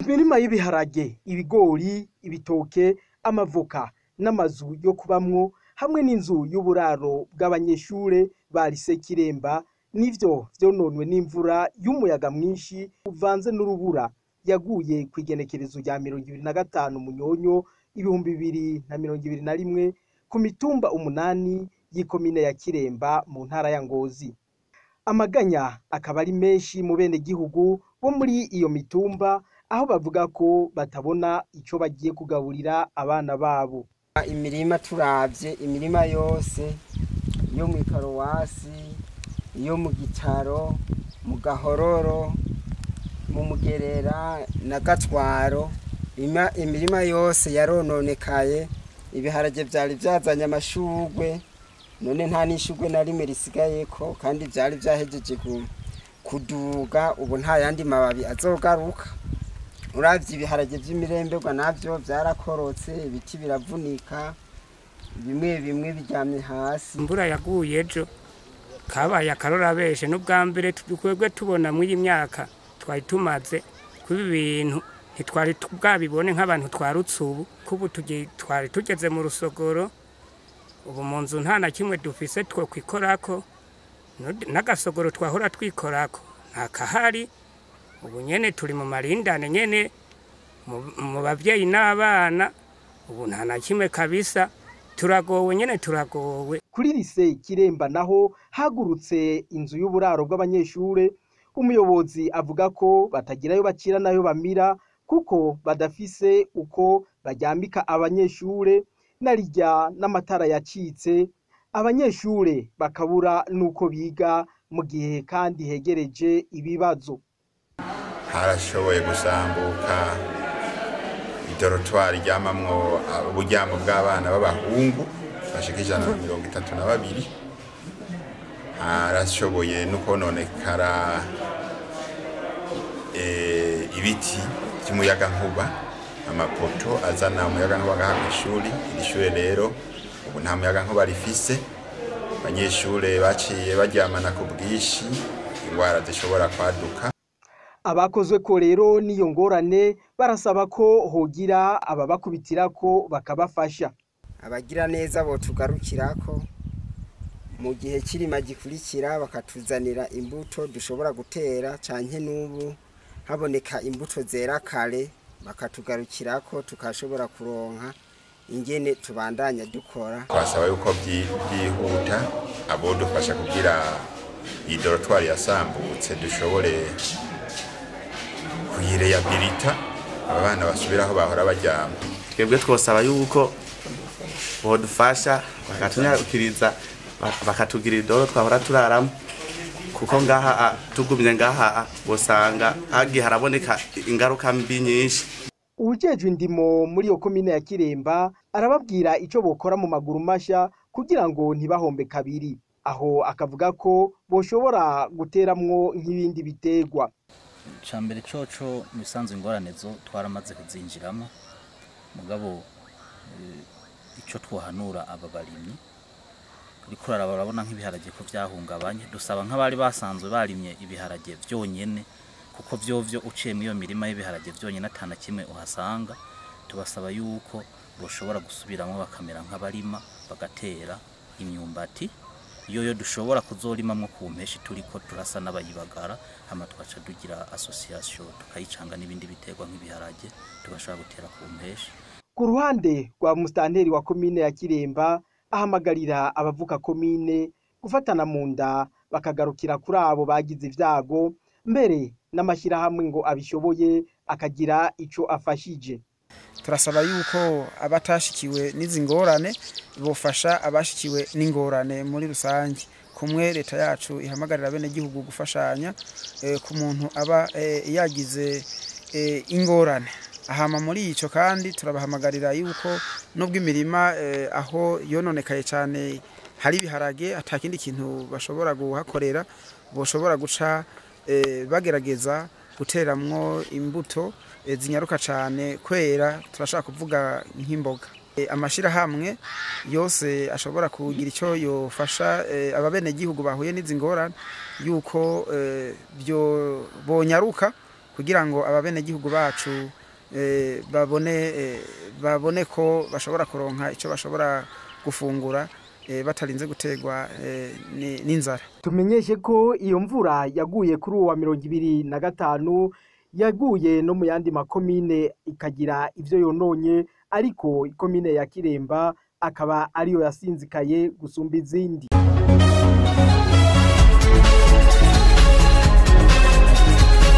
imirima y'ibiharage ibigori ibitoke amavoka n'amazu yo kubamwo hamwe n'inzu y'uburaro bw'abanyeshure ba lise kiremba nivyo vyononwe n'imvura y'umuyaga mwinshi uvanze n'urubura yaguye kw'igenekerezo rya mirongo ibiri na gatanu munyonyo ibihumbi bibiri na mirongo ibiri na rimwe ku mitumba umunani y'ikomine ya kiremba mu ntara ya ngozi amaganya akaba ari menshi mu bene gihugu bo muri iyo mitumba aho bavuga ko batabona ico bagiye kugaburira abana babo imirima turavye imirima yose yo mu ikarowasi iyo mu gitaro mu gahororo mu mugerera na gatwaro Ima- imirima yose yarononekaye ibiharage vyari vyazanye amashurwe none nta n'ishurwe na rimwe risigayeko kandi vyari vyahejeje ku- kuduga ubu nta yandi mababi azogaruka uravye ibiharage vy'imiremberwa navyo vyarakorotse ibiti biravunika bimwe bimwe biryamye hasi imvura yaguye ejo kabaye akarorabeshe n'ubwa mbere twebwe tubona muri iyi myaka twari tumaze kuba ibintu ntitwari tu- bwabibone nk'abantu twarutse ubu kubu tugi- twari tugeze mu rusogoro ubu mu nzu nta na kimwe dufise two kwikorako Nud- n'agasogoro twahora twikorako nta kahari ubu nyene turi mu marindane nyene mu- mu bavyeyi n'abana ubu nta na kimwe kabisa turagowe nyene turagowe kuri lise kiremba naho hagurutse inzu y'uburaro bw'abanyeshure umuyobozi avuga ko batagirayo bacira nayo bamira kuko badafise uko baryambika abanyeshure narirya n'amatara yacitse abanyeshure bakabura n'uko biga mu gihe kandi hegereje ibibazo harashoboye gusambuka idorotwari ryamamwo uburyamo bw'abana b'abahungu bashika ijana na mirongo itatu na babiri harashoboye no kononekara eh, ibiti by'umuyagankuba amapoto azana umuyagankuba ngaha kw'ishuri iri shure rero ubu nta muyagankuba rifise abanyeshure baciye baryamana ku bwinshi ingwara zishobora kwaduka abakozwe ko rero n'iyo ngorane barasaba ko hogira ababakubitirako bakabafasha abagira neza botugarukirako mu gihe kirima gikurikira bakatuzanira imbuto dushobora gutera canke n'ubu haboneka imbuto zera kare bakatugarukirako tukashobora kuronka ingene tubandanya dukora twasaba yuko byi- byihuta abodufasha kugira iyi dorotwari yasambutse dushobore kuyireyabilita aba bana basubire aho bahora baryama twebwe twosaba yuko bodufasha bakatunyarukiriza ba- bakatugirira idoro twahora turaramo kuko ngaha a, tugumye ngaha a, bosanga hagiye haraboneka ingaruka mbi nyinshi uwujejwe indimo muri iyo komine ya kiremba arababwira ico bokora mu maguru masha kugira ngo ntibahombe kabiri aho akavuga ko boshobora guteramwo nk'ibindi biterwa mbere coco mu bisanzwe ingorane zo twaramaze kuzinjiramo mugabo eh, ico twohanura aba barimyi uriko uraraba urabona nk'ibiharage ko vyahungabanye dusaba nk'abari basanzwe barimye ibiharage vyonyene kuko vyovyo uciye muri iyo mirima y'ibiharage vyonyene atana kimwe uhasanga tubasaba yuko boshobora gusubiramwo bakamera nk'abarima bagatera imyumbati iyo yo dushobora kuzorimamwo ku mpeshi turiko turasa n'abayibagara hama tugaca tugira association tukayicanga n'ibindi biterwa nk'ibiharage tugashobora gutera ku mpeshi ku ruhande rwa musitanteri wa komine ya kiremba ahamagarira abavuka komine gufatana mu nda bakagarukira kuri abo bagize ivyago mbere n'amashyirahamwe ngo abishoboye akagira ico afashije turasaba yuko abatashikiwe n'izi ngorane bofasha abashikiwe n'ingorane muri rusange kumwe leta yacu ihamagarira bene gihugu gufashanya eh, ku muntu aba eh, yagize eh, ingorane ahama muri ico kandi turabahamagarira yuko nubwo imirima eh, aho yononekaye cyane hari ibiharage atakindi kintu bashobora guhakorera boshobora guca eh, bagerageza guteramwo imbuto eh, zinyaruka cyane kwera turashaka kuvuga nk'imboga Eh, amashirahamwe yose ashobora kugira icyo yofasha eh, ababene gihugu bahuye n'izi ngorane yuko eh, byo bonyaruka kugira ngo ababenegihugu bacu eh, babone eh, babone ko bashobora kuronka icyo bashobora gufungura eh, batarinze gutegwa eh, ni- n'inzara tumenyeshe ko iyo mvura yaguye kuri uwa mirongo ibiri na gatanu yaguye no mu yandi makomine ikagira ivyo yononye ariko ikomine ya kiremba akaba ariyo yasinzikaye gusumba izindi